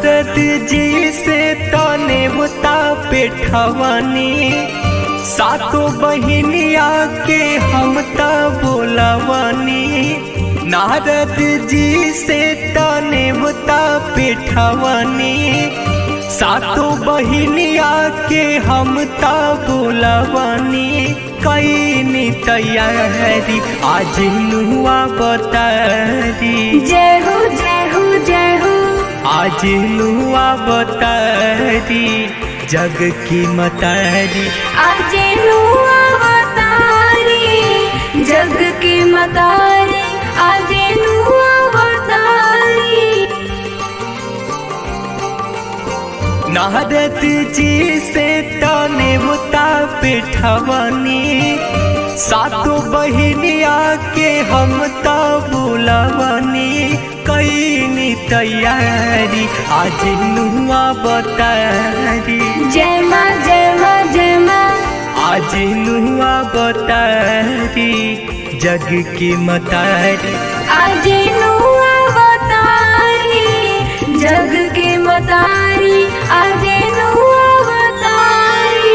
नारद जी से तने बुता पेठवनी सातो बहिनिया के हम त बोलवनी नारद जी से तने बुता पेठवनी सातो बहिनिया के हम त बोलवनी कैनी तैयारी आज नुआ बतारी जय हो जय हो जय हो आज नुआ बतारी जग की मतारी आज नुआ बतारी जग की मतारी आज नुआ बतारी नारद जी से तने मुता पिठवनी सातो बहिनिया के हम त बुलवनी कैनी तैयारी आज नुआ बतारी जय माँ जय माँ जय माँ आज नुआ बतारी जग की मतारी आज नुआ बतारी जग की मतारी आज नुआ बतारी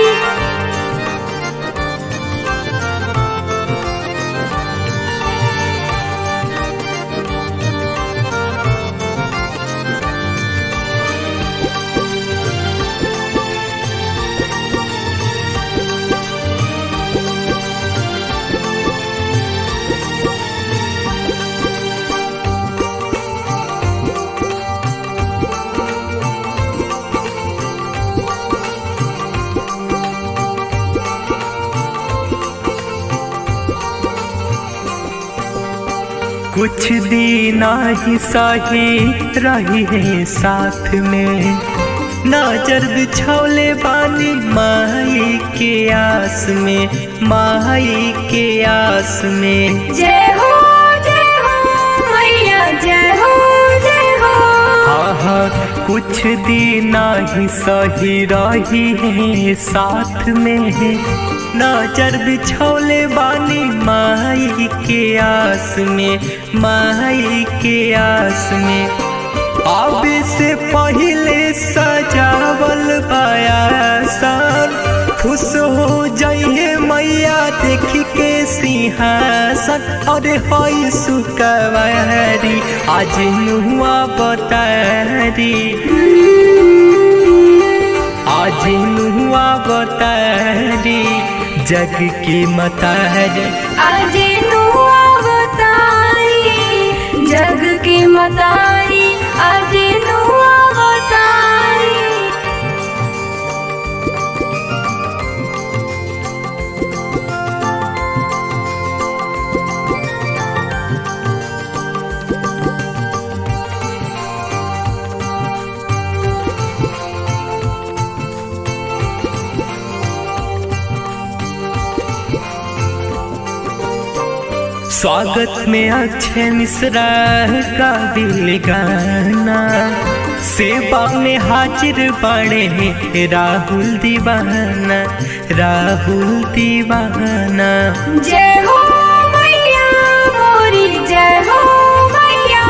कुछ दिन ही सही रही है साथ में नजर बिछौले बानी माई के आस में माई के आस में जय हो जय हो मैया जय हो जय हो आहा कुछ दिन ही सही रही है साथ में नजर बिछौले बानी माई के आस में माई के आस में अब से पहले सजावल बयासन खुश हो जाइए मैया देख के सिंहासन अरे हई सुकवारी आज नुआ बतारी आज नुआ बतारी जग की मतारी आज नुआ बतारी जग की मतारी आज नुआ बतारी स्वागत में अक्षय मिश्रा का दिल गाना सेवा में हाजिर बड़े राहुल दीवाना राहुल दीवाना जय हो मैया मोरी जय हो मैया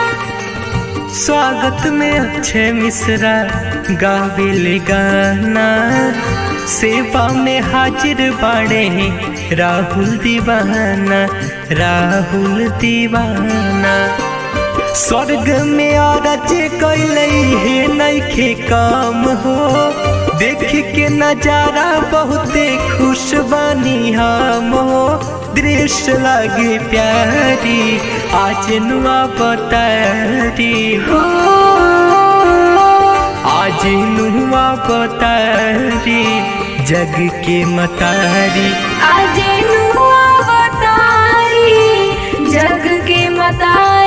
स्वागत में अक्षय मिश्रा गाविल गाना सेवा में हाजिर बड़े राहुल दीवाना राहुल दीवाना स्वर्ग में औरत कैले हे नैखे काम हो देख के नजारा बहुते खुश बनी हम हो दृश्य लगे प्यारी आज नुआ बतारी हो आज नुआ बतारी जग के मतारी आज नुआ बतारी जग की मतारी